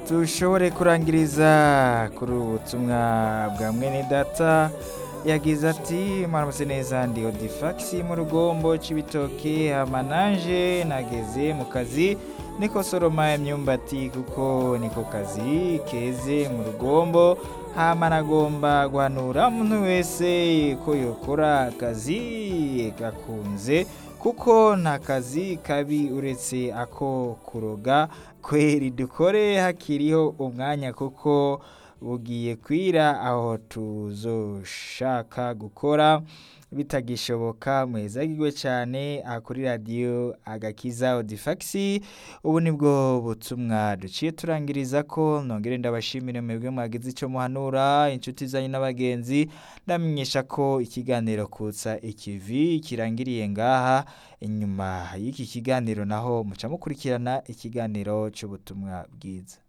dushobore kurangiriza kuri ubu butumwa bwa mwene data yagize ati mwaramutse neza ndi odifagisi mu rugombo cy'ibitoki amananje nageze mu kazi niko soroma imyumbati kuko niko kazi keze mu rugombo hama nagomba guhanura umuntu wese ko yokora akazi gakunze kuko nta kazi kabi uretse ako kuroga kweri dukore hakiriho umwanya kuko bugiye kwira aho tuzoshaka gukora bitagishoboka mwezagirwe cyane aha kuri radiyo agakiza odifagisi ubu nibwo butumwa duciye turangiriza ko nongere ndabashimire mwebwe mwagize icyo muhanura inshuti zanyu n'abagenzi ndamenyesha ko ikiganiro kutsa ikivi kirangiriye ngaha inyuma y'iki kiganiro naho muca mukurikirana ikiganiro cy'ubutumwa bwiza